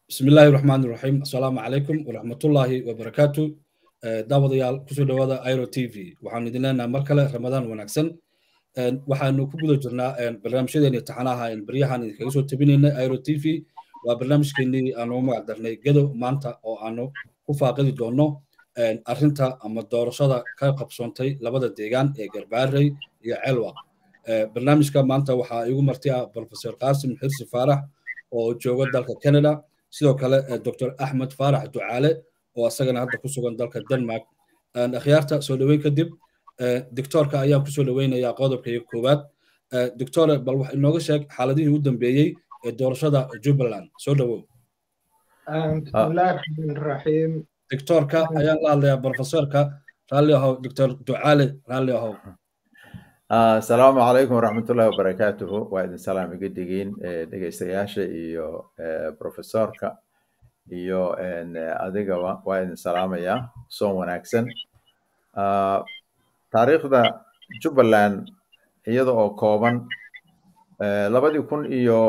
بسم الله الرحمن الرحيم السلام عليكم ورحمة الله وبركاته daawadayaal kusoo dhawaada iro t v waxaanu idin leenaha mar kale ramadaan wanaagsan waxaanu ku guda jirnaa barnaamijyadeeni taxanaha baryahan idinkaga soo tabinaynay iro t v waa barnaamijkeenii aanu magac darnay gedo maanta oo aanu ku faaqidi doono arrinta ama doorashada ka qabsoontay labada deegaan ee garbaarey iyo celwa barnaamijka maanta waxaa igu marti ah professor qaasim xirsi faarax oo jooga dalka canada sidoo kale dr axmed faarax ducaale oo asagana hadda ku sugan dalka denmark akhyaarta soo dhoweyn kadib doctorka ayaan kusoo dhoweynayaa qodobkaiyo koowaad doctore bal wax inooga sheeg xaaladihii u dambeeyey ee doorashada jubbaland soo dhowow bismillahi raxmaan raxiim doctorka ayaan la hadlayaa professorka raalli ahow doctor ducaale raalli ahow asalaamu calaykum waraxmatullahi wabarakaatuhu waa idin salaam iga digiin dhegeystayaasha iyo professorka iyo adigaba waa idin salaamayaa soon wanaagsan taariikhda jubbaland iyada oo kooban labadii kun iyo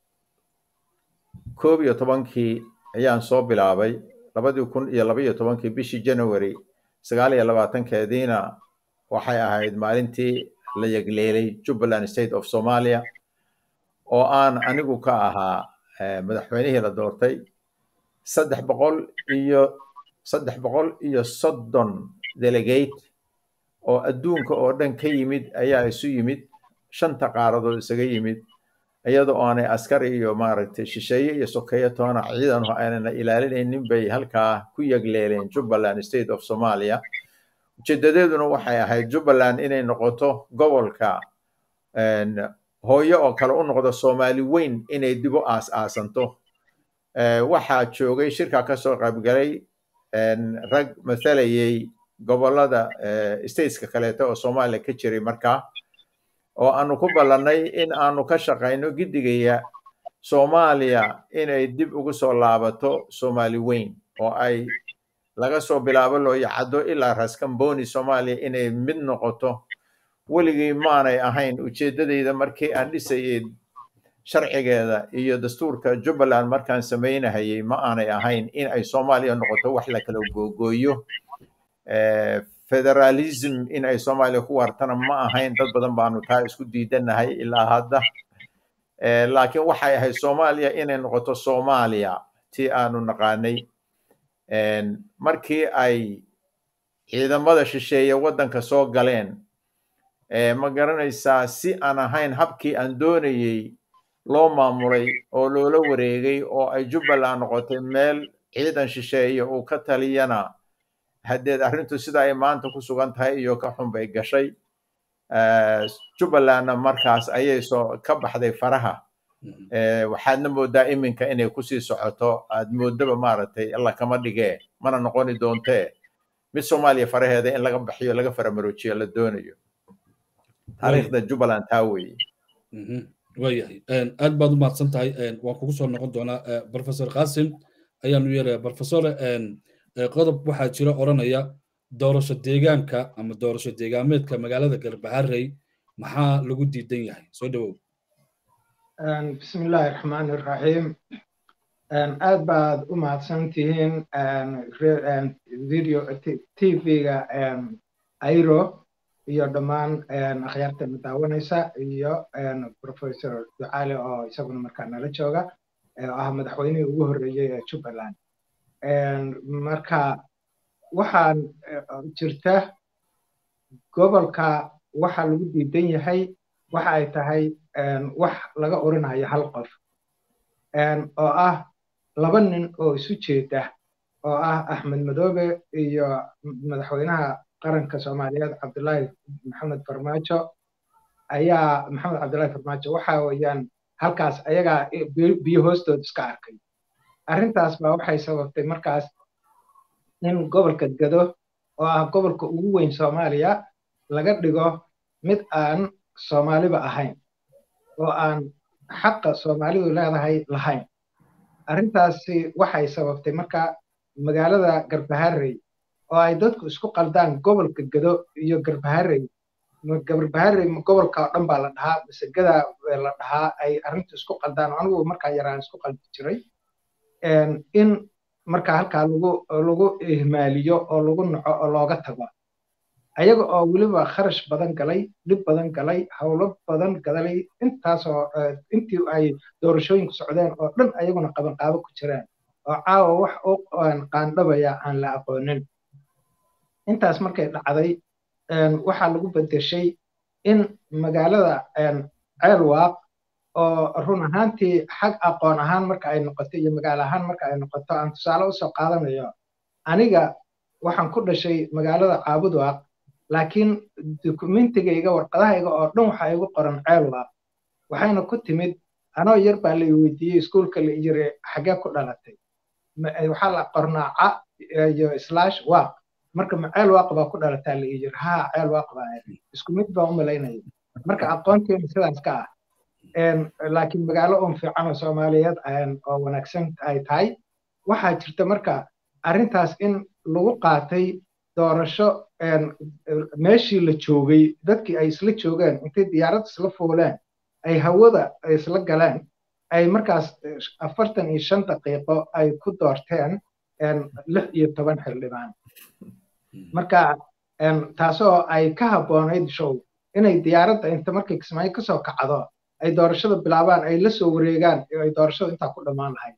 koob iyo tobankii ayaan soo bilaabay labadii kun iyo laba iyo tobankii bishii january sagaal iyo labaatankeediina waxay ahayd maalintii la yegleelay jubbaland state of somalia oo aan anigu ka ahaa madaxweynihii la doortay saddex boqol iyo saddex boqol iyo soddon delegate oo adduunka oo dhan ka yimid ayaa isu yimid shanta qaaradood isaga yimid iyada oo aanay askari iyo maaragtay shisheeye iyo sokeeye toona ciidan aanana ilaalinaynin bay halkaa ku yegleeleen jubbaland state of somalia ujeedadeeduna waxay ahayd jubbaland inay noqoto gobolka hooyo oo kale u noqdo soomaali weyn inay dib u aas aasanto waxaa joogay shirka kasoo qaybgalay rag mathalayay gobolada stateska kaleeto oo soomaaliya ka jiray markaa oo aanu ku ballannay in aanu ka shaqayno giddigaya soomaaliya inay dib ugu soo laabato soomaali weyn oo ay laga soo bilaabo looyacaddo ilaa raskamboni soomaaliya inay mid noqoto weligii maanay ahayn ujeeddadayda markii aan dhisayay sharcigeeda iyo dastuurka jubbaland markaan samaynahayay ma aanay ahayn in ay soomaaliya noqoto wax la kala googooyo federalism in ay soomaaliya ku wartana ma ahayn dad badan baanu taa isku diidanahay ilaa hadda laakiin waxay ahayd soomaaliya inay noqoto soomaaliya tii aanu naqaanay markii ay ciidamada shisheeye waddanka soo galeen ma garanaysaa si aan ahayn habkii aan doonayey loo maamulay oo loola wareegay oo ay jubbaland noqotay meel ciidan shisheeye uu ka taliyana haddeed arrintu sida ay maanta ku sugan tahay iyo ka xun bay gashay jubbalandna markaas ayay soo ka baxday faraha waxaadna moodaa iminka inay kusii socoto aad moodaba maaragtay alla kama dhigee mana noqoni doontee mid soomaaliya faraheeda in laga baxiyo laga faramaroojiyo la doonayo taariikhda jubbaland taa weeye waayahay aad baad u mahadsan tahay waan kugu soo noqon doonaa professor qasim ayaanu yeelaya professor qodob waxaa jira odhanaya doorasho deegaanka ama doorasho deegaameedka magaalada garbaharey maxaa lagu diidan yahay soo dhowow bismi illaahi raxmaani raxiim aad baad u mahadsan tihiin video tv-ga airo iyo dhammaan akhyaarta daawanaysa iyo professor ducaale oo isaguna markaa nala jooga oo ah madaxweynihii ugu horreeyey ee jubbaland marka waxaan jirta gobolka waxa lagu diidan yahay waxa ay tahay wax laga oranayo hal qof oo ah laba nin oo isu jeeda oo ah axmed madoobe iyo madaxweynaha qaranka soomaaliyeed cabdullaahi maxamed farmaajo ayaa maxamed cabdullaahi farmaajo waxa weeyaan halkaas ayagaa biyo hoostood iska arkay arrintaas baa waxay sababtay markaas in gobolka gado oo ah gobolka ugu weyn soomaaliya laga dhigo mid aan soomaaliba ahayn oo aan xaqa soomaalidu leedahay lahayn arrintaasi waxay sababtay marka magaalada garbaharey oo ay dadku isku qaldaan gobolka gado iyo garbaharey garbaharey gobolka oo dhan baa la dhahaa mise gada la dhahaa ay arrintu isku qaldaan anigu markaa yaraan isku qaldi jiray in marka halkaa lagu lagu ihmaaliyo oo lagu naco oo looga tago ayaga oo weliba kharash badan galay dhib badan galay howlo badan galay intaasoo intii ay doorashooyinku socdeen oo dhan ayaguna qabanqaabo ku jiraan oo caawa wax u qaandhabaya aan la aqoonin intaas markay dhacday waxaa lagu bedeshay in magaalada ceelwaaq oo run ahaantii xag aqoon ahaan marka ay noqoto iyo magaalo ahaan marka ay noqoto aan tusaale usoo qaadanayo aniga waxaan ku dhashay magaalada caabudwaaq laakiin dukumentigayga warqadahayga oo dhan waxaa igu qoran ceelwaaq waxayna ku timid anoo yar baa la weydiiyey iskuulka la yiri xagee ku dhalatay waxaa la qornaa ca iyo slash waaq marka ma ceelwaaq baa ku dhalataa la yiri haa ceelwaaq baa isku mid baa u malaynaya marka aqoonteena sidaas ka ah laakiin magaalo un fiican oo soomaaliyeed oo wanaagsan ay tahay waxaa jirta marka arrintaas in lagu qaatay doorasho meeshii la joogay dadkii ay isla joogeen intay diyaarad isla fuuleen ay hawada isla galeen ay markaas afartan iyo shan daqiiqo ay ku doorteen lix iyo toban xildhibaan marka taasoo ay ka habboonayd show inay diyaaradda inta markay kismaayo kasoo kacdo ay doorashada bilaabaan ay la soo wareegaan ay doorashada intaa ku dhammaan lahayd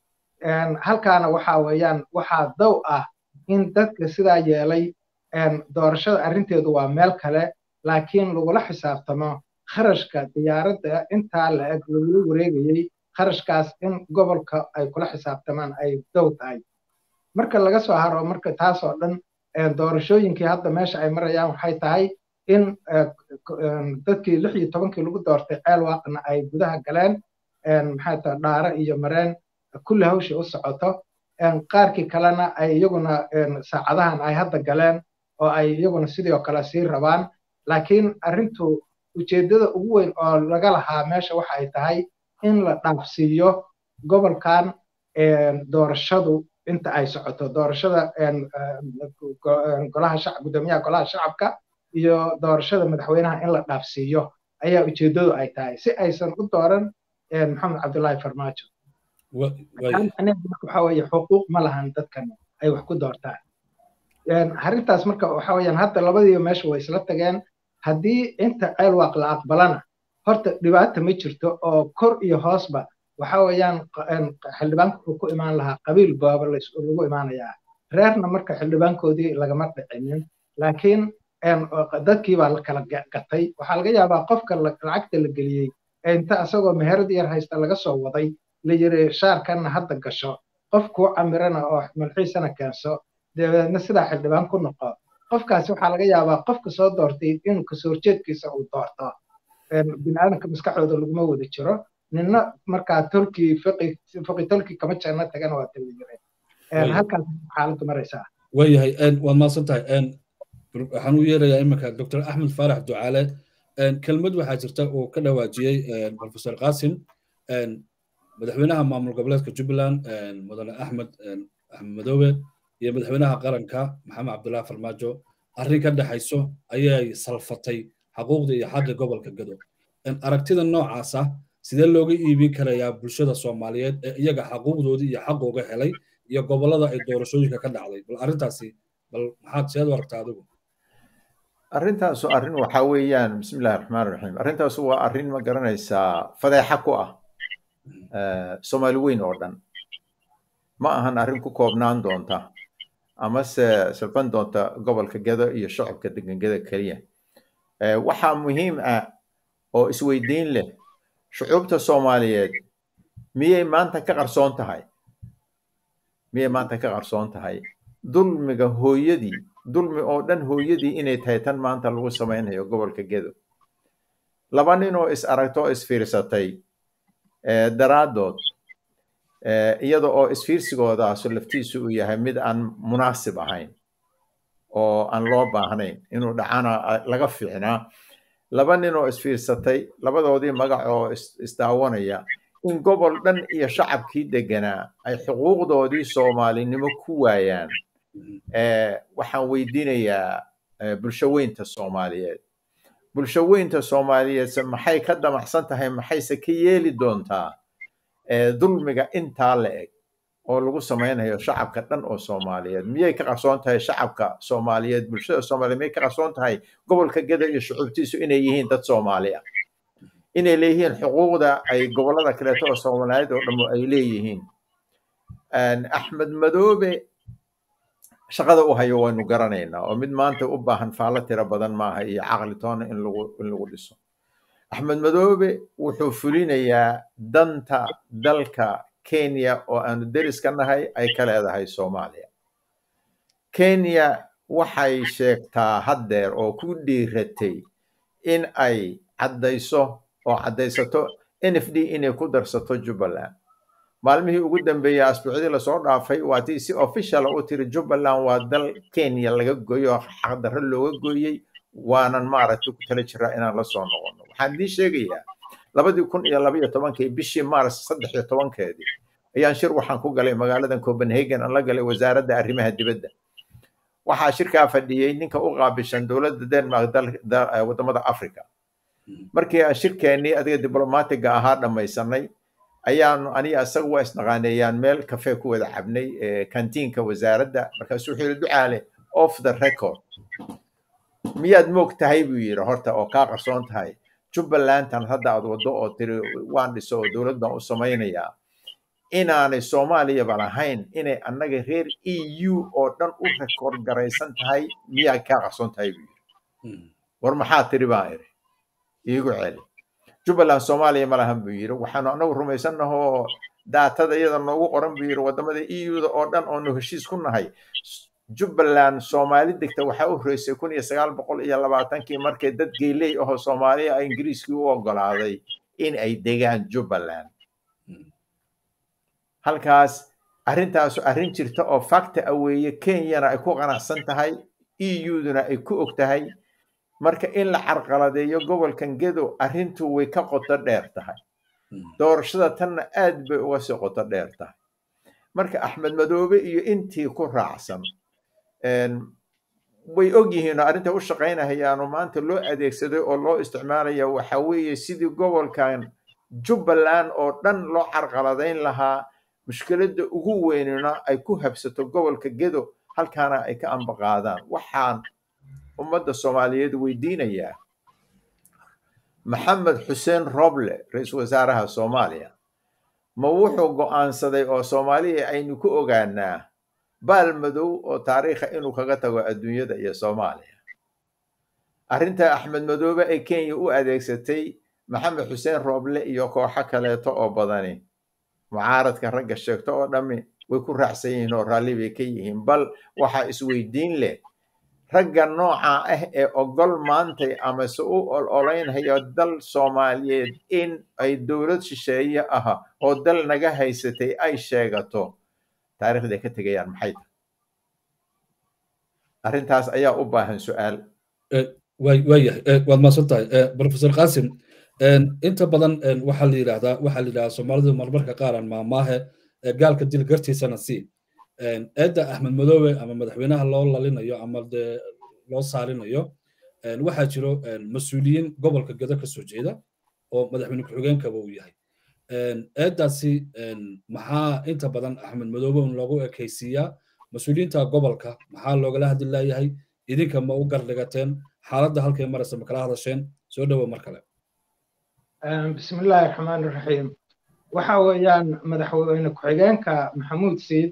halkaana waxa weeyaan waxaa dow ah in dadka sidaa yeelay doorashada arrinteedu waa meel kale laakiin lagula xisaabtamo kharashka diyaaradda intaa la eg lagula wareegayey kharashkaas in gobolka ay kula xisaabtamaan ay dow tahay marka laga soo haro marka taasoo dhan doorashooyinkii hadda meesha ay marayaan waxay tahay in dadkii lix iyo tobankii lagu doortay ceel waaqna ay gudaha galeen maxay tahay dhaare iyo mareen kulli hawshii u socoto qaarkii kalena ay iyaguna saacadahan ay hadda galeen oo ay iyaguna sidii oo kale sii rabaan laakiin arrintu ujeeddada ugu weyn oo laga lahaa meesha waxa ay tahay in la dhaafsiiyo gobolkan doorashadu inta ay socoto doorashada golaha shacab guddoomiyaha golaha shacabka iyo doorashada madaxweynaha in la dhaafsiiyo ayaa ujeeddadu ay tahay si aysan u dooran maxamed cabdullaahi farmaajo waxa weeye xuquuq ma lahan dadkan ay wax ku doortaan arrintaas marka waxa weeyaan hadda labadiiba meesha way isla tageen haddii inta ceelwaaq la aqbalana horta dhibaata ma jirto oo kor iyo hoosba waxa weeyaan xildhibaanka wuxuu ku imaan lahaa qabiil baaba lagu imaanayaa reerna marka xildhibaankoodii lagama dhicinin laakiin dadkii baa la kala gatay waxaa laga yaabaa qofka lacagta la geliyey inta asagoo meherad yar haysta laga soo waday la yiri shaarkanna hadda gasho qof kuu camirana oo malxiisana keenso dabeedna sidaa xildhibaan ku noqo qofkaasi waxaa laga yaabaa qofka soo doortay inuu kasoo horjeedkiisa uu doorto biniaadanka maskaxdooda laguma wada jiro ninna markaa tolkii fiqi tolkii kama jeena tagana waa tala yire halkaas xaaladdu maraysaa waayahay waad mahadsan tahay waxaan u yeerayaa iminka dr axmed faarax ducaale kelmad waxaa jirta uu ka dhawaajiyey professor qasim madaxweynaha maamul goboleedka jubbaland mudane axmed axmed madoobe iyo madaxweynaha qaranka maxamed cabdullahi farmaajo arrin ka dhexayso ayay salfatay xaquuqda iyo xagga gobolka gado aragtida noocaas ah sidee looga iibin karayaa bulshada soomaaliyeed ee iyaga xaquuqdoodii iyo xaqooga helay iyo gobollada ay doorashooyinka ka dhacday bal arrintaasi bal maxaad seed u aragtaa adigu arrintaasu arrin waxaa weeyaan bismillahi raxmaan raxiim arrintaasu waa arrin ma garanaysaa fadeexa ku ah soomaali weyn oo dhan ma ahan arrin ku koobnaan doonta amase salban doonta gobolka gado iyo shacabka degan gada keliya waxaa muhiim ah oo isweydiin leh shucuubta soomaaliyeed miyay maanta ka qarsoon tahay miyay maanta ka qarsoon tahay dulmiga hooyadii dulmi oo dhan hooyadii inay tahay tan maanta lagu samaynayo gobolka gedo laba nin oo is aragto oo isfiirsatay daraaddood iyada oo isfiirsigoodaas laftiisu uu yahay mid aan munaasib ahayn oo aan loo baahnayn inuu dhacana laga fiicnaa laba nin oo isfiirsatay labadoodii magac oo isdaawanaya in gobol dhan iyo shacabkii deganaa ay xuquuqdoodii soomaalinimo ku waayaan waxaan weydiinayaa bulsho weynta soomaaliyeed bulsho weynta soomaaliyeedse maxay ka damacsan tahay maxayse ka yeeli doontaa dulmiga intaa la eg oo lagu samaynayo shacabka dhan oo soomaaliyeed miyay ka qarsoon tahay shacabka soomaaliyeed bulshada soomaaliyeed miyay ka qarsoon tahay gobolka geda iyo shucuubtiisu inay yihiin dad soomaali ah inay leeyihiin xuquuqda ay gobollada kaleeto oo soomaaliyeed oo dhammo ay leeyihiin axmed madoobe shaqada u hayo waynu garanaynaa oo mid maanta u baahan faallo tiro badan maaha iyo caqli toona in lagu in lagu dhiso axmed madoobe wuxuu fulinayaa danta dalka kenya oo aanu deris ka nahay ay ka leedahay soomaaliya kenya waxay sheegtaa haddeer oo ku dhiiratay in ay caddayso oo caddaysato n f d inay ku darsato jubbaland maalmihii ugu dambeeyey asbuucdii lasoo dhaafay waa tii si official u tiri jubbaland waa dal kenya laga gooyo oo xaqdarro looga gooyey waanan maaragtay ku tala jiraa inaan la soo noqono waxaan idiin sheegayaa labadii kun iyo labaiyo tobankii bishii mars saddex iyo tobankeedii ayaan shir waxaan ku galay magaaladan copenhagen aan la galay wasaaradda arrimaha dibadda waxaa shirkaa fadhiyey ninka u qaabishan dowladda denmark wadamada africa markii aan shirkeennii adiga diblomaatiga ahaa dhammaysanay ayaanu aniga isaga waa isnaqaaneeyaan meel kafee ku wada cabnay kantiinka wasaaradda markaasuu wuxuu yidhi ducaale off the record miyaad moog tahay buu yidhi horta oo kaa qarsoon tahay jubbalandan hadda aad waddo oo tiri waan dhiso oo dowlad baan u samaynayaa inaanay soomaaliyaba lahayn inay annaga reer e u oo dhan u rekoord garaysan tahay miyaa kaa qarsoon tahay buu yidhi war maxaa tiri baan idhi iigu celi jubbaland soomaaliya ma lahan buu yidhi waxaanu annagu rumaysannahoo daatada iyada noogu qoran buu yidhi waddamada e u da oo dhan oonu heshiis ku nahay jubbaland soomaali degta waxaa u horeysay kun iyo sagaal boqol iyo labaatankii markay dad geeley ahoo soomaaliya a ingiriiskii u oggolaaday in ay degaan jubbaland halkaas arrintaasu arrin jirta oo facta a weeye kenyana ay ku qanacsan tahay e u-duna ay ku og tahay marka in la carqaladeeyo gobolkan gedo arrintu way ka qoto dheer tahay doorashada tanna aad bay uga sii qoto dheer tahay marka axmed madoobe iyo intii ku raacsan way og yihiin oo arrinta u shaqaynahayaanoo maanta loo adeegsaday oo loo isticmaalaya waxa weeye sidii gobolkan jubbaland oo dhan loo carqaladayn lahaa mushkiladda ugu weynina ay ku habsato gobolka gedo halkaana ay ka ambaqaadaan waxaan ummadda soomaaliyeed weydiinayaa maxamed xuseen roble ra-iisul wasaaraha soomaaliya ma wuxuu go'aansaday oo soomaaliya aynu ku ogaanaa baal madow oo taariikha inuu kaga tago adduunyada iyo soomaaliya arrinta axmed madoobe ay kenya u adeegsatay maxamed xuseen roble iyo kooxo kaleeto oo badani mucaaradka ragga sheegto oo dhammi way ku raacsan yihiin oo raalli bay ka yihiin bal waxaa isweydiin leh ragga nooca ah ee ogol maantay amase u ololeynhayo dal soomaaliyeed in ay dowlad shisheeye ah oo dal naga haysatay ay sheegato taariikhda ay ka tegayaan maxay tahay arrintaas ayaa u baahan su-aal waayahay waad mahadsan tahay professor qasim inta badan waxaa la yidhahdaa waxaa la yidhahdaa soomaalidu marmarka qaaran maamaahe gaalka dil gartiisana si eedda axmed madoobe ama madaxweynaha loo lalinayo ama dee loo saalinayo waxaa jiro mas-uuliyiin gobolka gedo ka soo jeeda oo madaxweyne ku-xigeenkaba uu yahay eeddaasi maxaa inta badan axmed madoobe un loogu ekaysiiyaa mas-uuliyiinta gobolka maxaa loogala hadli laayahay idinka ma u gardhigateen xaaladda halkay maraysa ma kala hadasheen soo dhowo mar kale bismillaahi raxmaan raxiim waxa weeyaan madaxweyne ku-xigeenka maxamuud siid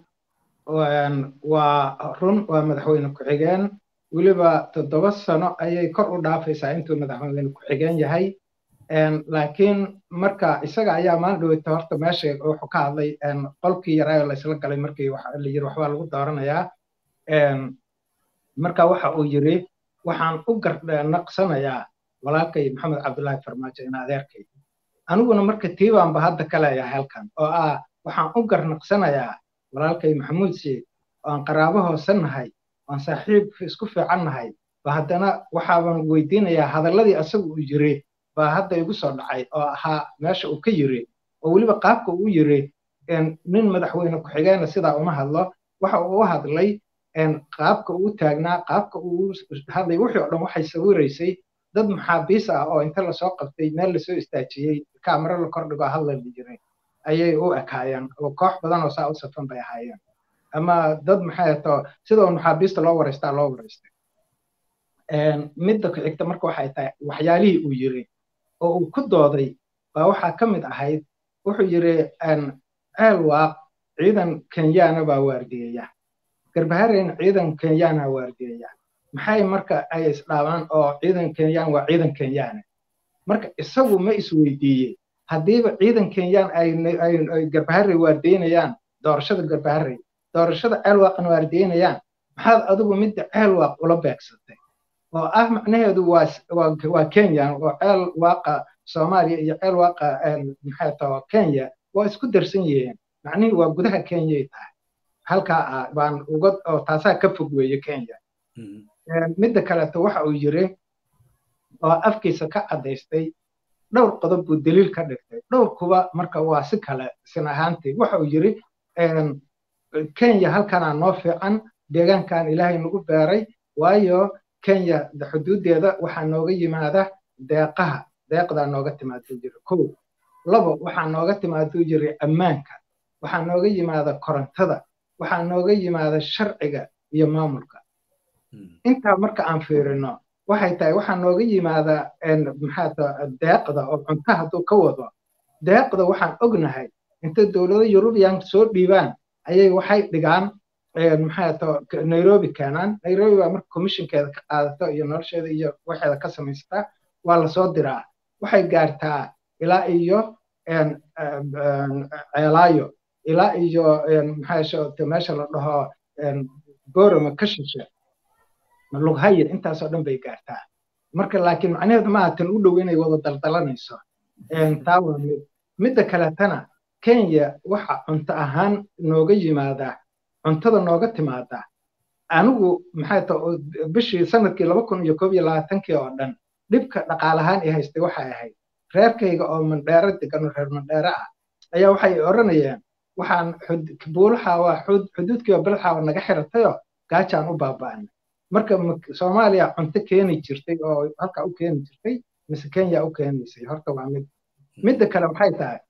waa run waa madaxweyne ku-xigeen weliba toddoba sano ayay kor u dhaafaysaa intuu madaxweyne ku-xigeen yahay laakiin marka isaga ayaa maalin dhaweyta horta meesha wuxuu ka hadlay qolkii yaraayo laysla galay markii la yiri waxbaa lagu dooranayaa marka waxa uu yiri waxaan u garnaqsanayaa walaalkay maxamed cabdullaahi farmaajo in adeerkay aniguna marka tiibaanba hadda ka leeyahay halkan oo ah waxaan u garnaqsanayaa walaalkay maxamuud siid oo aan qaraabo hoose nahay oan saaxiib isku fiican nahay ba haddana waxaaban weydiinayaa hadalladii asagu uu yiri baa hadda igu soo dhacay oo ahaa meesha uu ka yiri oo weliba qaabka uu yiri nin madaxweyne ku-xigeena sidaa uma hadlo waxa uu u hadlay qaabka uu taagnaa qaabka uu hadlay wixii oo dhan waxay sawiraysay dad maxaabiis ah oo inta lasoo qabtay meel lasoo istaajiyey kaamaro la kordhigo hadla la jiray ayay u ekaayeen oo koox badan oo saa u safan bay ahaayeen ama dad maxay ato sida uu maxaabiista loo waraystaa loo waraystay midda ku xigta marka waxay tahay waxyaalihii uu yiri oo uu ku dooday baa waxaa ka mid ahayd wuxuu yiri ceel waaq ciidan kenyaana baa waardiyeya garbahareen ciidan kenyaana waardiyeya maxay marka ay isdhaabaan oo ciidan kenyaan waa ciidan kenyaana marka isagu ma isweydiiyey haddiiba ciidan kenyaan ay garbaharey waardiyeynayaan doorashada garbaharey doorashada ceel waaqan waardiyeynayaan maxaad adigu midda ceel waaq ula beegsatay oo ah macnaheedu waa kenya oo ceel waaqa soomaaliya iyo ceel waaqa maxay tahay kenya waa isku darsan yihiin macnihii waa gudaha kenyay tahay halkaa ah baan uga oo taasaa ka fog weeye kenya midda kaleeto waxa uu yiri oo afkiisa ka caddaystay dhowr qodob buu daliil ka dhigtay dhowr kuba marka waa si kale sin ahaantii waxa uu yiri kenya halkanaa noo fiican deegaankan ilaahay nagu beeray waayo kenya xuduudeeda waxaa nooga yimaada deeqaha deeqdaa nooga timaaduu jiri kow labo waxaa nooga timaaduu jiri ammaanka waxaa nooga yimaada korontada waxaa nooga yimaada sharciga iyo maamulka intaa marka aan fiirino waxay tahay waxaa nooga yimaada maxaata deeqda oo cunto hadduu ka wado deeqda waxaan ognahay inta dowlado yurubiyan soo dhiibaan ayay waxay dhigaan maxaata nairobi keenaan nairobi baa marka commissionkeeda ka qaadato iyo nolosheeda iyo waxeeda ka samaystaa waa lasoo diraa waxay gaartaa ilaa iyo ceelaayo ilaa iyo maxaa meesha la dhaho borama ka shishe lughayir intaasoo dhan bay gaartaa marka laakiin macnaheedu maaha tan u dhow inay wada daldalanayso taa waa mid midda kaletana kenya waxa cunto ahaan nooga yimaadaa cuntada nooga timaadaa anigu maxay ta bishii sanadkii laba kun iyo koob iyo labaatankii oo dhan dhibka dhaqaalahaan i haystay waxay ahayd reerkayga oo mandheero degan oo reer mandheero ah ayaa waxay oranayeen waxaan buulaxaawa xuduudkii oo bilxaawa naga xiratayoo gaajaan u baaba'anay marka soomaaliya cunto keeni jirtay oo halkaa u keeni jirtay mise kenya u keenaysay horta waa mid midda kale waxay tahay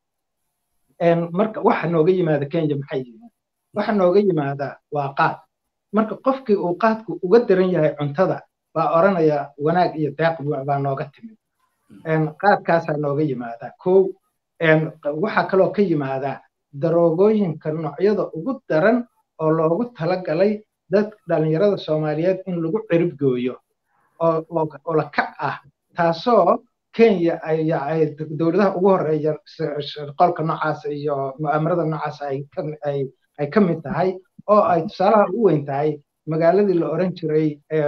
marka waxa nooga yimaada kenya maxay yihiin waxa nooga yimaada waa qaad marka qofkii uu qaadku uga daran yahay cuntada baa oranaya wanaag iyo deeq baa nooga timid qaadkaasaa nooga yimaada kow waxaa kaloo ka yimaada daroogooyinka noocyada ugu daran oo loogu talagalay dad dhalinyarada soomaaliyeed in lagu cirib gooyo oo la kac ah taasoo kenya ay dowladaha ugu horeeya qolka noocaas iyo mu'aamarada noocaas ay ka mid tahay oo ay tusaalaha ugu weyn tahay magaaladii la oran jiray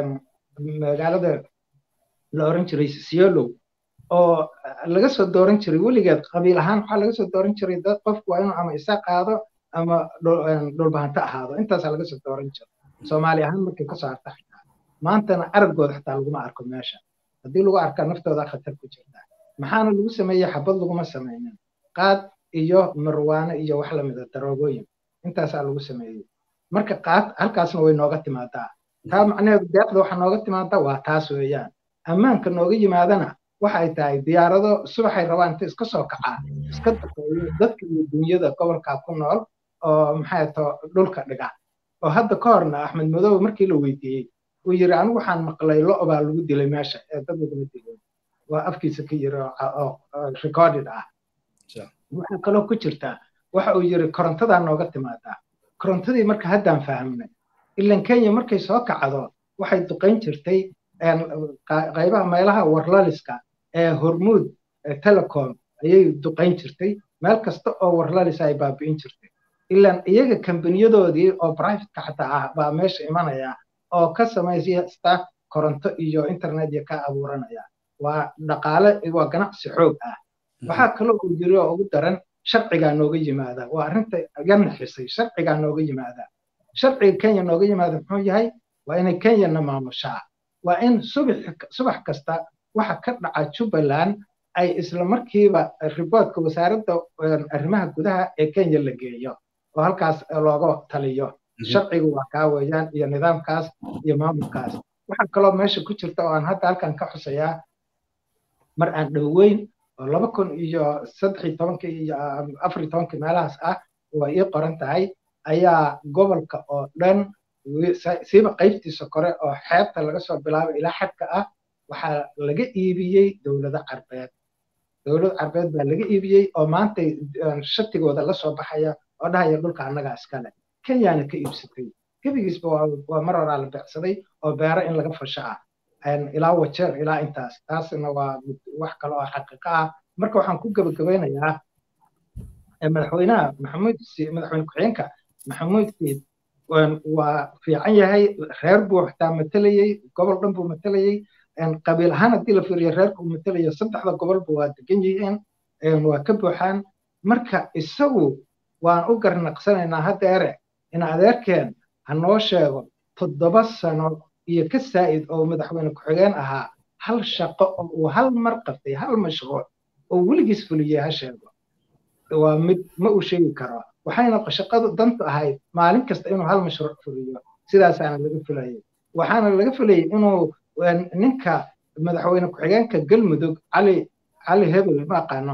magaalada la oran jiray siolow oo laga soo dooran jiray weligeed qabiil ahaan waxaa laga soo dooran jiray dad qofku waa inuu ama isa qaado ama dhulbahanto ahaado intaasaa laga soo dooran jiray soomaali ahaan markay ka soo harta xitaa maantana araggooda xitaa laguma arko meesha haddii lagu arkaa naftooda khatar ku jirta maxaana lagu sameeyey xabad laguma samaynin qaad iyo marwaano iyo wax lamida daroogooyin intaasaa lagu sameeyey marka qaad halkaasna way nooga timaadaa taa macnaheedu deeqda waxa nooga timaadaa waa taas weeyaan ammaanka nooga yimaadana waxay tahay diyaarado subaxay rabaan inta iska soo kacaa iska daqeeyo dadka iyo dunyada gobolkaa ku nool oo maxay to dhulka dhiga oo hadda ka horna axmed madow markii la weydiiyey uu yiri anigu waxaan maqlay lo baa lagu dilay meesha ee dad laguma dilay waa afkiisa ka yiri oo recorded ah waxaa kaloo ku jirtaa waxa uu yiri korontadaa nooga timaadaa korontadii marka haddaan fahamnay ilan kenya markay soo kacdo waxay duqayn jirtay qaybaha meelaha warlaliska ee hormuud telecom ayay duqayn jirtay meel kasta oo warlalisa ay baabi'in jirtay ilan iyaga kambaniyadoodii oo privateka xataa ah baa meesha imanaya oo ka samaysta koronto iyo internet iyo ka abuuranaya waa dhaqaale waa ganacsi xoog ah waxaa kaloo uu jiri oo ugu daran sharcigaa nooga yimaada waa arrinta iga naxisay sharcigaa nooga yimaada sharciga kenya nooga yimaada muxuu yahay waa inay kenyana maamushaa waa in subax kasta waxa ka dhaca jubbaland ay isla markiiba riboodka wasaaradda arrimaha gudaha ee kenya la geeyo oo halkaas looga taliyo sharcigu waa kaa weeyaan iyo nidaamkaas iyo maamulkaas waxaa kaloo meesha ku jirta oo aan hadda halkan ka xusayaa mar aan dhoweyn oo laba kun iyo saddex iyo tobankii iyo afar iyo tobankii meelahaas ah waa ii qoran tahay ayaa gobolka oo dhan siiba qaybtiisa kore oo xeebta laga soo bilaabo ilaa xadka ah waxaa laga iibiyey dowlado carbeed dowlad carbeed baa laga iibiyey oo maantay shatigooda la soo baxaya oo dhahaya dhulka annagaa iskale kenyana ka iibsatay gebigiisba waa mar horaa la beecsaday oo beero in laga fasho ah ilaa wajeer ilaa intaas taasna waa wax kale oo xaqiiqo ah marka waxaan ku gebagabeynayaa madaxweynaha maxamuud madaxweyne ku-xigeenka maxamuud siid waa fiican yahay reer buu xitaa matalayey gobol dhan buu matalayey qabiil ahaan haddii la fiiriyo reerka uu matalayo saddexda gobolba waa degan yihiin waa ka buuxaan marka isagu waan u garnaqsanaynaa haddeere in adeerkeen ha noo sheego toddoba sano iyo ka saa'id oo madaxweyne ku-xigeen ahaa hal shaqo oo uu hal mar qabtay hal mashruuc oo weligiis fuliyey ha sheego waa mid ma uu sheegi karo waxayna shaqadu dantu ahayd maalin kasta inuu hal mashruuc fuliyo sidaasaana laga filayay waxaana laga filayay inuu ninka madaxweyne ku-xigeenka galmudug cali cali hebel ma aqaano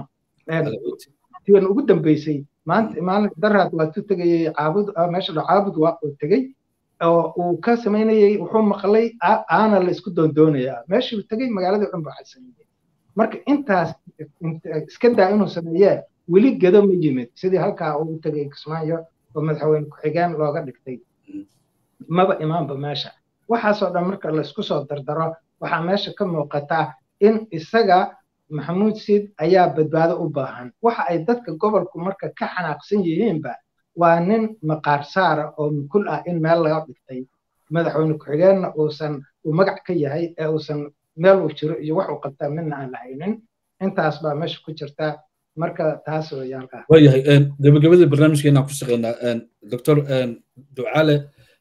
tiwan ugu dambeysay maanta maalin daraad waa tu tegayey caabud meesha dho caabud waa uu tegey oo uu ka samaynayey wuxuu maqlay aana la isku doondoonayaa meeshuu tegey magaaladii dhan buu xasameeyey marka intaas iska daa inuu sameeyee weli gedo ma yimid sidii halkaa uu tegay kismaayo oo madaxweyne ku-xigeen looga dhigtay maba imaanba meesha waxaasoo dhan marka laysku soo dardaro waxaa meesha ka muuqata in isaga maxamuud siid ayaa badbaado u baahan waxa ay dadka gobolku marka ka xanaaqsan yihiinba waa nin maqaar saara oo mukul ah in meel laga dhigtay madaxweyne ku-xigeenna uusan uu magac ka yahay ee uusan meel uu jiro iyo wax uu qabtaa midna aan lahaynin intaas baa meesha ku jirta marka taas wayaalka waayahay gabagabadii barnaamijkeena ku shaqeynaa doctor ducaale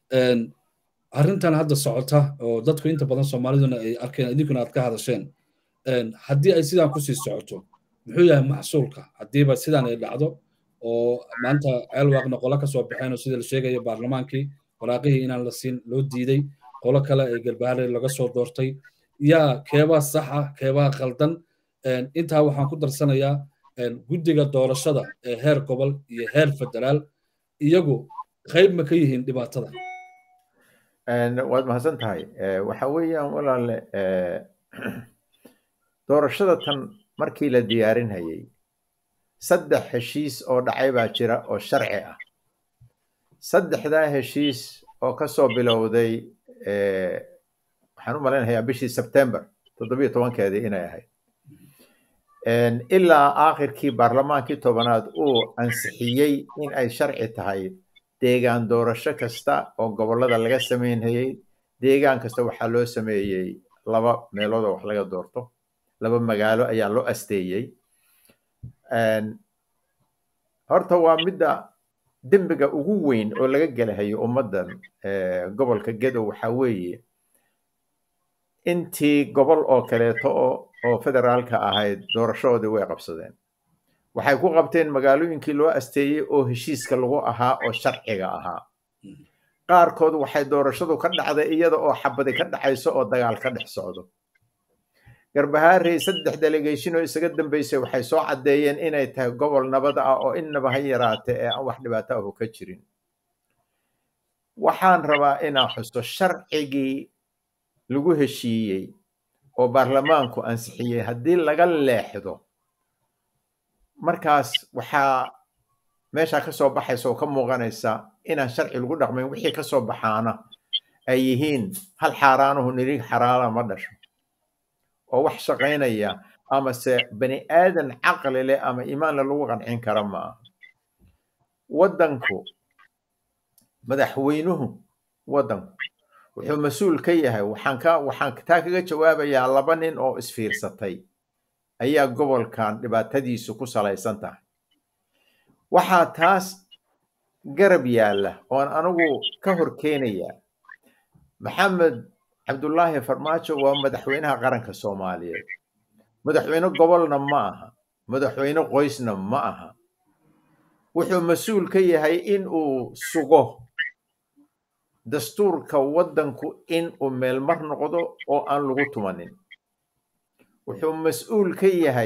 arrintan hadda socota oo dadku inta badan soomaaliduna ay arkeen idinkuna aad ka hadasheen haddii ay sidaan kusii socoto muxuu yahay maxsuulka haddiiba sidaan ay dhacdo oo maanta ceelwaaqna qolo ka soo baxeen oo sida la sheegaya baarlamaankii waraaqihii inaan la siin loo diiday qolo kale ee galbahaare laga soo doortay yaa keebaa saxa keebaa khaldan intaa waxaan ku darsanayaa guddiga doorashada ee heer gobol iyo heer federaal iyagu qayb ma ka yihiin dhibaatada waad mahadsan tahay waxa weeyaan walaale doorashada tan markii la diyaarinayay saddex heshiis oo dhacay baa jira oo sharci ah saddexdaa heshiis oo ka soo bilowday waxaan u malaynayaa bishii sebtember toddobiyo tobankeedii inay ahayd ilaa aakhirkii baarlamaankii tobanaad uu ansixiyey in ay sharci tahay deegaan doorasho kasta oo gobollada laga samaynayey deegaan kasta waxaa loo sameeyey laba meelood oo wax laga doorto laba magaalo ayaa loo asteeyey horta waa midda dembiga ugu weyn oo laga gelahayo ummaddan gobolka gedo waxaa weeye intii gobol oo kaleeto oo federaalka ahayd doorashadoodii way qabsadeen waxay ku qabteen magaalooyinkii loo asteeyey oo heshiiska lagu ahaa oo sharciga ahaa qaarkood waxay doorashadu ka dhacday iyada oo xabadi ka dhacayso oo dagaal ka dhex socdo garbahaarey saddex delegation oo isaga dambeysay waxay soo caddeeyeen inay tahay gobol nabad ah oo innaba ha yaraate ee aan wax dhibaato ahu ka jirin waxaan rabaa inaan xuso sharcigii lagu heshiiyey oo baarlamaanku ansixiyey haddii laga leexdo markaas waxaa meeshaa ka soo baxaysa oo ka muuqanaysa inaan sharci lagu dhaqmayn wixii ka soo baxaana ay yihiin hal xaaraanuhu nirig xaraana ma dhasho oo wax shaqaynaya amase bani aadan caqli leh ama iimaanle lagu qancin kara ma aha waddanku madaxweynuhu waddanku wuxuu mas-uul ka yahay waxaan ka waxaan taa kaga jawaabayaa laba nin oo isfiirsatay ayaa gobolkan dhibaatadiisu ku salaysan tahay waxaa taas garab yaalla oon anigu ka hor keenayaa maxamed cabdullaahi farmaajo waa madaxweynaha qaranka soomaaliyeed madaxweyne gobolna ma aha madaxweyne qoysna ma aha wuxuu mas-uul ka yahay in uu sugo dastuurka waddanku in uu meelmar noqdo oo aan lagu tumanin wuxuu mas-uul ka yahay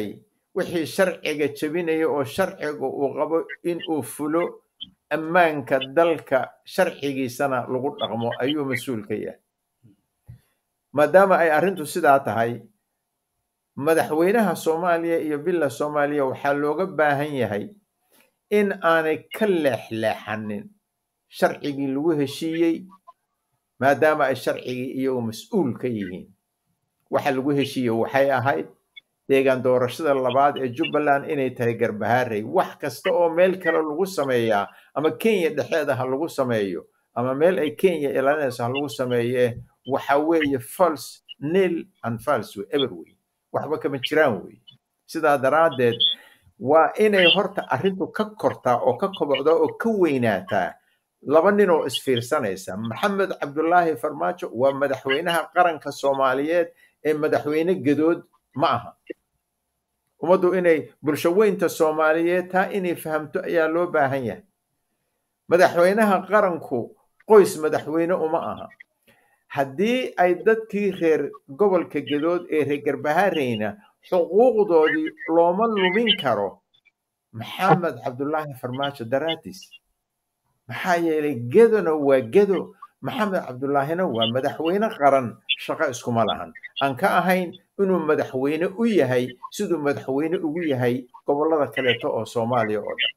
wixii sharciga jebinaya oo sharciga uu qabo in uu fulo ammaanka dalka sharcigiisana lagu dhaqmo ayuu mas-uul ka yahay maadaama ay arrintu sidaa tahay madaxweynaha soomaaliya iyo billa soomaaliya waxaa looga baahan yahay in aanay ka leexleexanin sharcigii lagu heshiiyey maadaama ay sharcigii iyagu mas-uul ka yihiin waxa lagu heshiiyey waxay ahayd deegaan doorashada labaad ee jubbaland inay tahay garbahaarey wax kasta oo meel kale lagu sameeyaa ama kenya dhexeeda ha lagu sameeyo ama meel ay kenya ilaalinayso ha lagu sameeye waxa weeye false nil and false way ever wey waxba kama jiraan wey sidaa daraaddeed waa inay horta arrintu ka kortaa oo ka kobocdaa oo ka weynaataa laba nin oo isfiirsanaysa maxamed cabdulaahi farmaajo waa madaxweynaha qaranka soomaaliyeed ee madaxweyne gadood ma aha ummaddu inay bulsho weynta soomaaliyeed taa inay fahamto ayaa loo baahan yahay madaxweynaha qaranku qoys madaxweyne uma aha haddii ay dadkii reer gobolka gadood ee reer garbahareyna xuquuqdoodii looma lumin karo maxamed cabdulaahi farmaajo daraadiis maxaa yeelay gedona waa gedo maxamed cabdulaahina waa madaxweyne qaran shaqo iskuma lahan aan ka ahayn inuu madaxweyne u yahay siduu madaxweyne ugu yahay gobollada kaleeto oo soomaaliya oo dhan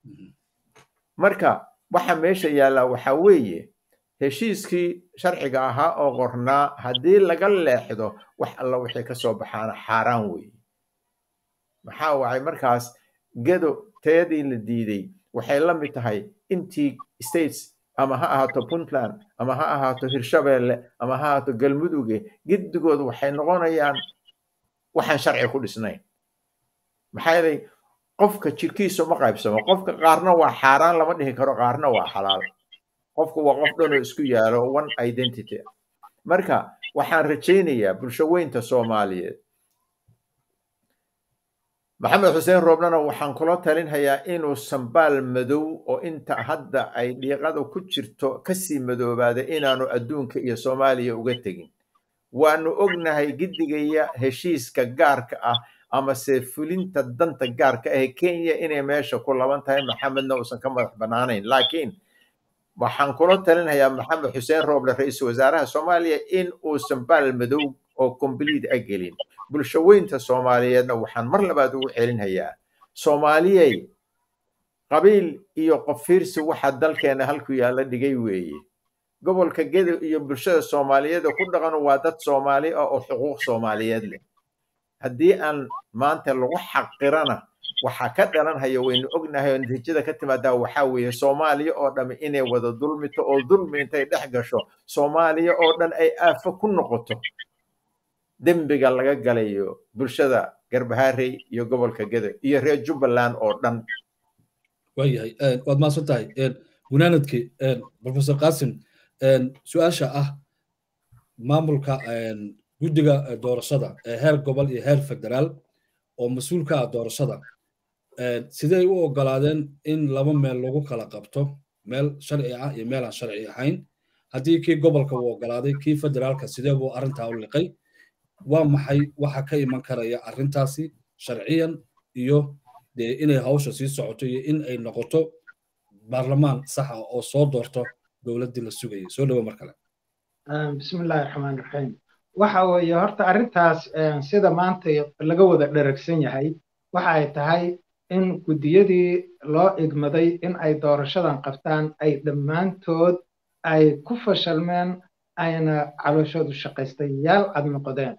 marka waxa meesha yaallaa waxaa weeye heshiiskii sharciga ahaa oo qornaa haddii laga leexdo wax alla wixii ka soo baxaana xaaraan weeye maxaa wacay markaas gedo teedii la diiday waxay la mid tahay intii states ama ha ahaato puntland ama ha ahaato hirshabeelle ama ha ahaato galmuduge gedigood waxay noqonayaan waxaan sharci ku dhisnayn maxaa yeelay qofka jirkiisu ma qaybsamo qofka qaarna waa xaaraan lama dhihi karo qaarna waa xalaal qofku waa qof dhanoo isku yaalo one identity marka waxaan rajaynayaa bulsho weynta soomaaliyeed maxamed xuseen roobnana waxaan kula talinhayaa inuu sambaal madow oo inta hadda ay dhiiqada ku jirto kasii madoobaada inaanu adduunka iyo soomaaliya uga tegin waanu ognahay gidigaya heshiiska gaarka ah amase fulinta danta gaarka ah kenya inay meesha ku laban tahay maxamedna uusan ka madax bannaanayn laakiin waxaan kula talinhayaa maxamed xuseen rooble ra-iisul wasaaraha soomaaliya in uu sambaal madow oo complete a gelin bulsho weynta soomaaliyeedna waxaan mar labaad ugu celinhayaa soomaaliyey qabiil iyo qofiirsi waxa dalkeena halku yaalla dhigay weeye gobolka gedo iyo bulshada soomaaliyeed ku dhaqan waa dad soomaali ah oo xuquuq soomaaliyeed leh haddii aan maanta lagu xaqirana waxaa ka dhalanhaya waynu ognahay oo natiijada ka timaadaa waxaa weeye soomaaliya oo dhammi inay wada dulmito oo dulmi intay dhex gasho soomaaliya oo dhan ay aafo ku noqoto dembiga laga galayo bulshada garbaharey iyo gobolka gedo iyo reer jubbaland oo dhan waayahay waad mahadsan tahay gunaanadkii professor qasim su-aasha ah maamulka guddiga doorashada ee heer gobol iyo heer federaal oo mas-uulka ah doorashada sidey u ogolaadeen in laba meel lagu kala qabto meel sharci ah iyo meel aan sharci ahayn haddii kii gobolka uu ogolaaday kii federaalka sidee buu arrintaa u liqay waa maxay waxa ka iman karaya arrintaasi sharciyan iyo dee inay hawsha sii socoto iyo in ay noqoto baarlamaan sax ah oo soo doorto dowladdii la sugayay soo dhawo mar kale bismillahi raxmaan raxiim waxa weeye horta arrintaas sida maanta laga wada dheragsan yahay waxa ay tahay in guddiyadii loo igmaday in ay doorashadan qabtaan ay dhammaantood ay ku fashalmeen ayna calooshoodu shaqaystayaal cad noqdeen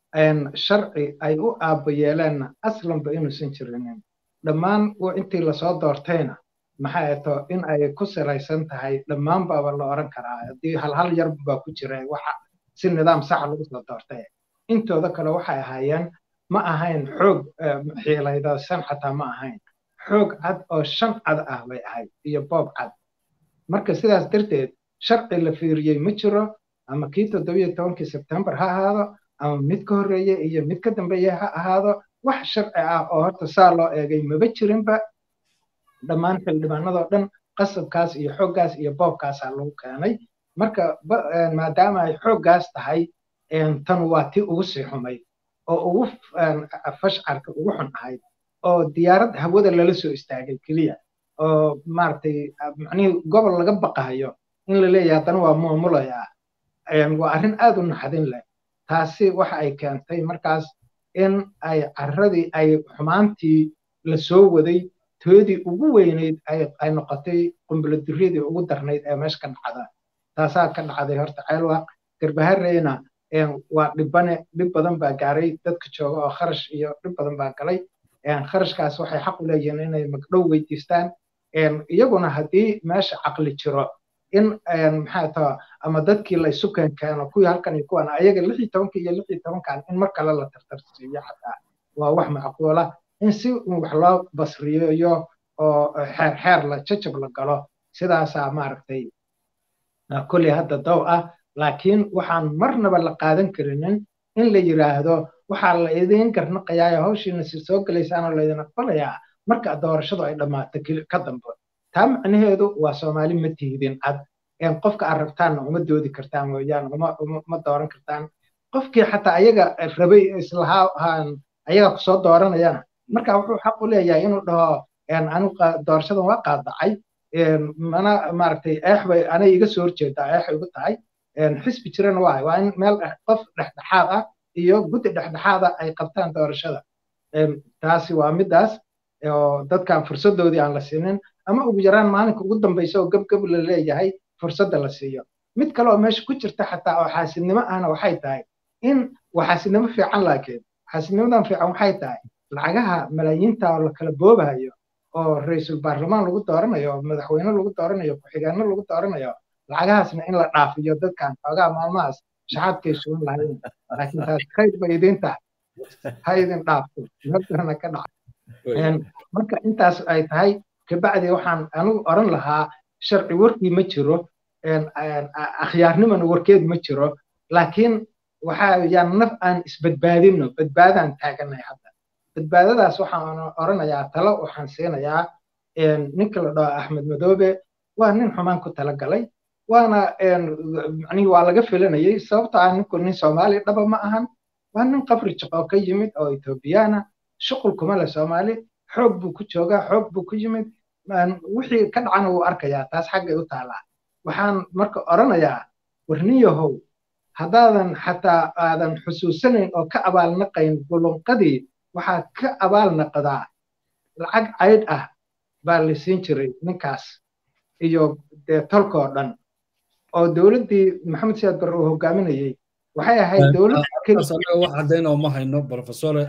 sharci ay u aabba yeeleenna aslanba inuusan jirinin dhammaan intii lasoo doortayna maxay ato in ay ku salaysan tahay dhammaan baaba la oran karaa haddii halhal yar baa ku jira waxa si nidaam saxa lagu soo doortay intooda kale waxay ahaayeen ma ahayn xoog xiilaydsan xataa ma ahayn xoog cad oo shan cad ah bay ahayd iyo boob cad marka sidaas darteed sharci la fiiriyey ma jiro ama kii toddobiyo tobankii sebtembar ha ahaado ama mid ka horreeye iyo mid ka dambeeye ha ahaado wax sharci ah oo horta saa loo eegay maba jirinba dhammaan xildhibaanadoo dhan qasabkaas iyo xooggaas iyo boobkaasaa lagu keenay marka maadaama ay xooggaas tahay tan waa tii ugu sii xumayd oo ugu fashcarka ugu xun ahayd oo diyaarad hawada lala soo istaagay keliya oo maaragtay macnihii gobol laga baqahayo in la leeyahay haddana waa muumulaya waa arrin aad u naxdin leh taasi waxa ay keentay markaas in ay carradii ay xumaantii la soo waday toodii ugu weynayd ay noqotay qumbuladuriyadii ugu darnayd ee meesha ka dhacda taasaa ka dhacday horta ceelwaaq garbahareyna waa dhibane dhib badan baa gaaray dadka jooga oo kharash iyo dhib badan baa galay kharashkaas waxay xaq u leeyihiin inay magdhow weydiistaan iyaguna haddii meesha caqli jiro in maxaa taa ama dadkii la isu keenkeeno kuwii halkan iyo kuwan ayaga lix iyo tobanka iyo lix iyo tobankan in mar kale la tartarsiiyo xataa waa wax macquula in si wax loo basriyeeyo oo xeer xeer la jajab la galo sidaasaa maaragtay kolley hadda dow ah laakiin waxaan marnaba la qaadan karinin in la yiraahdo waxaa la idin garnaqayaa hawshiina si soo galaysaanoo laydin aqbalayaa marka doorashadu ay dhammaato ka dambe taa macnaheedu waa soomaali ma tihdin cad qofka aad rabtaanna uma doodi kartaan mooyaan uma dooran kartaan qofkii xataa ayaga rabay islahaa ayaga kusoo dooranayana marka wuxuu xaq u leeyahay inuu dhaho anigu doorashadan waa qaadacay mana maaragtay eex bay anay iga soo horjeedaa eexay ugu tahay xisbi jirana waa waa in meel qof dhexdhexaad ah iyo guddi dhexdhexaada ay qabtaan doorashada taasi waa midaas oo dadkan fursadoodii aan la siinin ama ugu yaraan maalinka ugu dambaysa oo gebgeb la leeyahay fursadda la siiyo mid kale oo meesha ku jirta xataa oo xaasidnimo ahna waxay tahay in waa xaasidnimo fiican laakiin xaasidnimadan fiican waxay tahay lacagaha malaayiinta oo la kala boobahayo oo ra-iisul baarlamaan lagu dooranayo oo madaxweyne lagu dooranayo ku-xigeenno lagu dooranayo lacagahaasna in la dhaafiyo dadkan xoogaa maalmahaas shaxaadkay sugan lahayn laakiin taas khayr bay idin tahay ha idin dhaafto meelkana ka dhaca marka intaas ay tahay kabacdi waxaan anigu oran lahaa sharci warkii ma jiro akhyaarnimana warkeed ma jiro laakiin waxaa yaan naf aan isbadbaadino badbaadaan taaganahay hadda badbaadadaas waxaan oranayaa talo waxaan siinayaa ninka la dhaho axmed madoobe waa nin xumaan ku talagalay waana manii waa laga filanayay sababto ah ninku nin soomaali dhaba ma ahan waa nin qabri jaqoo ka yimid oo ethoobiyaana shuqul kuma leh soomaali xoog buu ku joogaa xoog buu ku yimid wixii ka dhacana wuu arkayaa taas xaggay u taalaa waxaan marka oranayaa warniyahow haddaadan xataa aadan xusuusanayn oo ka abaalnaqayn bulunqadii waxaad ka abaalnaqdaa lacag caydh ah baa la siin jiray ninkaas iyo dee tolkoo dhan oo dowladdii maxamed siyaad barre uu hogaaminayey waxay ahayd dowlad wax caddaynoo ma hayno profesore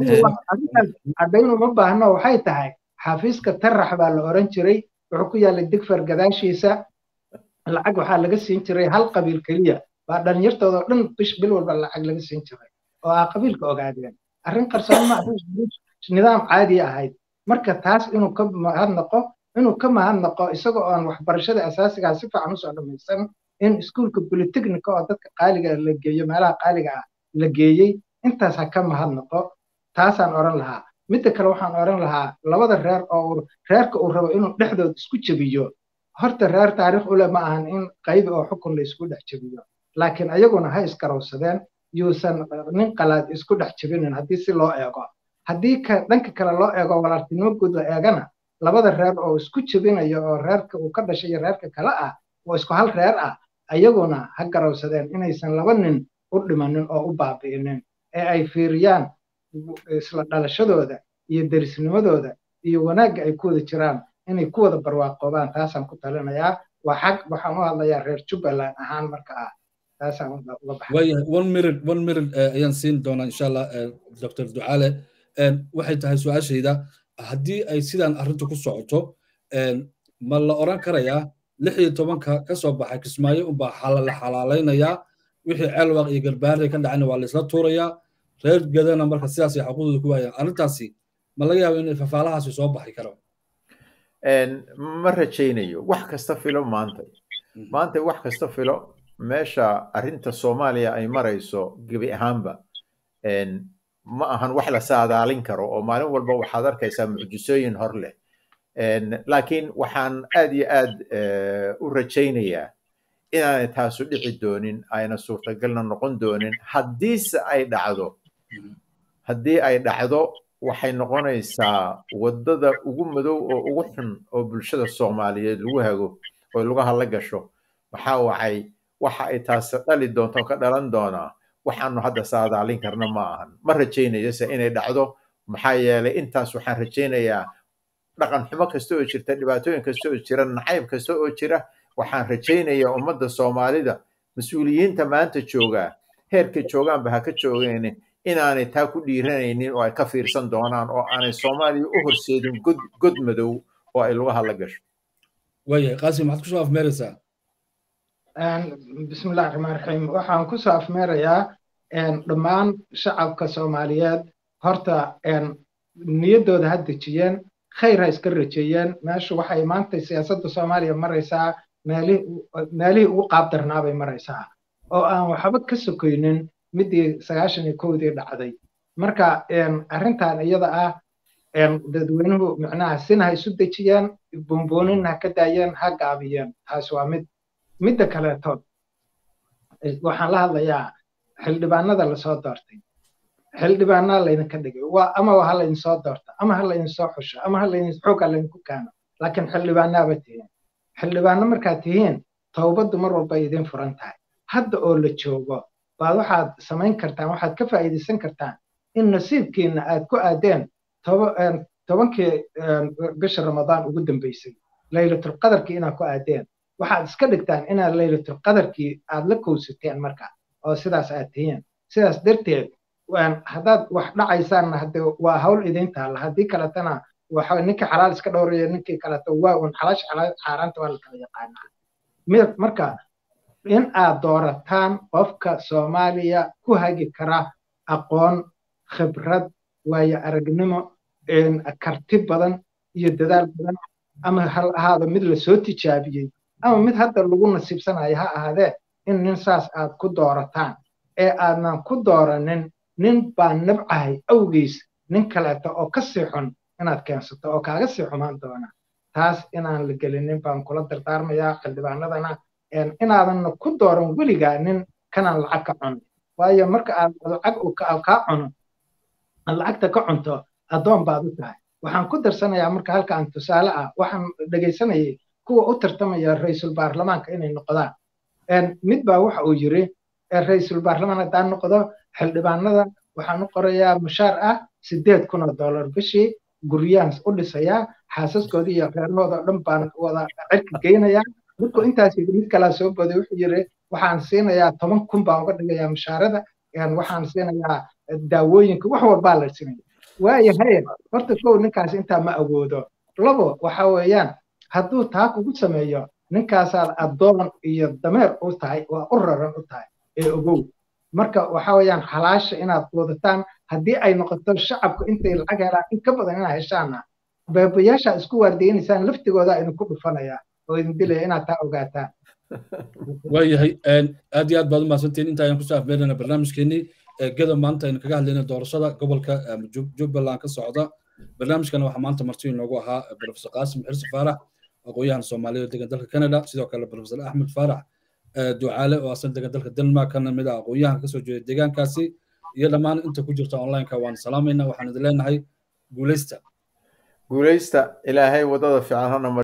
caddayn uma baahno waxay tahay xafiiska tarax baa la oran jiray wuxuu ku yaallay digfar gadaashiisa lacag waxaa laga siin jiray hal qabiil keliya baa dhalinyartooda oo dhan bish bil walba lacag laga siin jiray oo aa qabiilka ogaadeen arrin qarsoon ma nidaam caadi ahayd marka taas inuu ka mahadnaqo inuu ka mahadnaqo isagoo aan waxbarashada asaasigaa si fiican usoo dhamaysan in iskuulka polytechnica oo dadka qaaliga la geeyo meelaha qaaliga ah la geeyey intaas ha ka mahadnaqo taasaan oran lahaa midda kale waxaan oran lahaa labada reer oo reerka uu rabo inuu dhexdood isku jebiyo horta reer taariikh ule ma ahan in qaybi oo xukun la isku dhex jebiyo laakiin ayaguna ha iskarowsadeen yuusan nin qalaad isku dhex jebinin haddii si loo eego haddii dhanka kale loo eego walaaltinimo guud la eegana labada reer oo isku jebinayo oo reerka uu ka dhashay iyo reerka kale ah oo isku hal reer ah ayaguna ha garowsadeen inaysan laba nin u dhimanin oo u baabi'inin ee ay fiiriyaan isla dhalashadooda iyo derisnimadooda iyo wanaagga ay ku wada jiraan inay ku wada barwaaqoobaan taasaan ku talinayaa waa xag waxaan u hadlayaa reer jubbaland ahaan marka ah taasaan uga baxay one minute one minute ayaan siin doonaa insha allah dr ducaale waxay tahay su-aashayda haddii ay sidaan arrintu ku socoto ma la oran karayaa lix iyo tobanka ka soo baxay kismaayo unbaa la xalaalaynayaa wixii ceelwaaq iyo garbaare ka dhacayna waa laisla tuurayaa reer gadana marka sidaas ay xaquuqdooda ku waayaan arrintaasi ma laga yaabo in fafaalahaasi soo baxi karo ma rajaynayo wax kasta filo maanta maanta wax kasta filo meesha arrinta soomaaliya ay marayso gebi ahaanba ma ahan wax la saadaalin karo oo maalin walba waxaad arkaysaa mucjisooyin hor leh laakiin waxaan aad iyo aad u rajaynayaa inaanay taasu dhici doonin ayna suurtagalna noqon doonin haddiise ay dhacdo haddii ay dhacdo waxay noqonaysaa waddada ugu madow oo ugu xun oo bulshada soomaaliyeed lagu hago oo lagu hadla gasho maxaa wacay waxa ay taasi dhali doonto oo ka dhalan doonaa waxaanu hadda saadaalin karna ma ahan ma rajaynayo se inay dhacdo maxaa yeelay intaas waxaan rajaynayaa dhaqan xumo kasta oo jirta dhibaatooyin kasta oo jira nacayb kasta oo jira waxaan rajaynayaa ummadda soomaalida mas-uuliyiinta maanta joogaa heerka joogaanba ha ka joogeen inaanay taa ku dhiiranaynin oo ay ka fiirsan doonaan oo aanay soomaaliya u horseedin god god madow oo ay lagu hadla gasho waayahay qaasim maxaad kusoo afmeeraysaa bismillahi raxmaan raxiim waxaan kusoo afmeerayaa dhammaan shacabka soomaaliyeed horta niyaddooda ha dejiyeen khayr ha iska rajeeyeen meeshu waxay maanta siyaasadda soomaaliya maraysaa meelihii ugu qaabdarnaabay maraysaa oo aan waxba ka sokoynin midii sagaashan iyo kowdii dhacday marka arrintan iyada ah dadweynuhu micnaha sina ha isu dejiyeen buunbuunin ha ka daayeen ha gaabiyeen taas waa mid midda kaleeto waxaan la hadlayaa xildhibaanada lasoo doortay xildhibaanaa laydinka dhigay waa ama ha laydin soo doorto ama ha laydin soo xusho ama ha laydin xooga laydinku keeno laakiin xildhibaanaaba tihiin xildhibaano markaad tihiin towbaddu mar walba idin furan tahay hadda oo la joogo baad waxaad samayn kartaan waxaad ka faa'iidaysan kartaan in nasiibkiina aad ku aadeen tobankii bisha ramadaan ugu dambeysay laylatulqadarkii inaad ku aadeen waxaad iska dhigtaan inaad laylatulqadarkii aad la kowsateen marka oo sidaas aad tihiin sidaas darteed haddaad wax dhacaysaanna hade waa hawl idin taalla haddii kaletana waxa ninkii xalaal iska dhowraya ninkii kaleto waa un xalaasha xaaraanta waa la kala yaqaanaa marka in aad doorataan qofka soomaaliya ku hagi kara aqoon khibrad waayo aragnimo karti badan iyo dadaal badan ama hal ahaado mid lasoo tijaabiyey ama mid hadda lagu nasiibsanayo ha ahaadee in nin saas aad ku doorataan ee aadnan ku dooranin nin baa nabcahay awgiis nin kaleeto oo ka sii xun inaad keensato oo kaaga sii xumaan doona taas inaan la gelinin baan kula dardaarmayaa xildhibaanadana inaadanna ku dooran weligaa nin kanaan lacag ka cunin waayo marka aad lacag kaa cuno aad lacagta ka cunto addoon baad u tahay waxaan ku darsanayaa marka halkaan tusaale ah waxaan dhegaysanayay kuwa u tartamaya ra-iisul baarlamaanka inay noqdaan mid baa waxa uu yiri ra-iisul baarlamaan haddaan noqdo xildhibaanada waxaan u qorayaa mushaar ah sideed kun oo dollar bishii guryaan u dhisayaa xaasaskooda iyo reerahooda o dhan baan wada cirka geynayaa markuu intaas yidhi mid kalaa soo boday wuxuu yiri waxaan siinayaa toban kun baan uga dhigayaa mushaarada waxaan siinayaa daawooyinka wax walbaa la siinaya waayo haye horta kow ninkaas intaa ma awoodo labo waxa weeyaan hadduu taa kugu sameeyo ninkaasaad addoon iyo dameer u tahay waa u raran u tahay ee ogow marka waxa weeyaan xalaasha inaad wadataan haddii ay noqoto shacabku intay lacag helaan in ka badan inaad heshaana beebayaasha isku waardeynaysaan laftigooda idinku dhufanaya oo idin dilaya inaad taa ogaataan waayahay aad iyo aad baad u mahadsantihiin inta ayaan kusoo afmeerana barnaamijkeenii gada maanta aynu kaga hadlayna doorashada gobolka jubbaland ka socda barnaamijkana waxaa maanta marti inoogu ahaa profesor qaasim xirsi faarax aqoon-yahan soomaaliya degan dalka canada sidoo kale profesor axmed faarax ducaale oo asan degan dalka denmark kana mid ah aqoon-yahan kasoo jeeda deegaankaasi iyo dhammaan inta ku jirta onlineka waan salaamayna waxaan idin leenahay guuleysta guuleysta ilaahay waddada fiican hana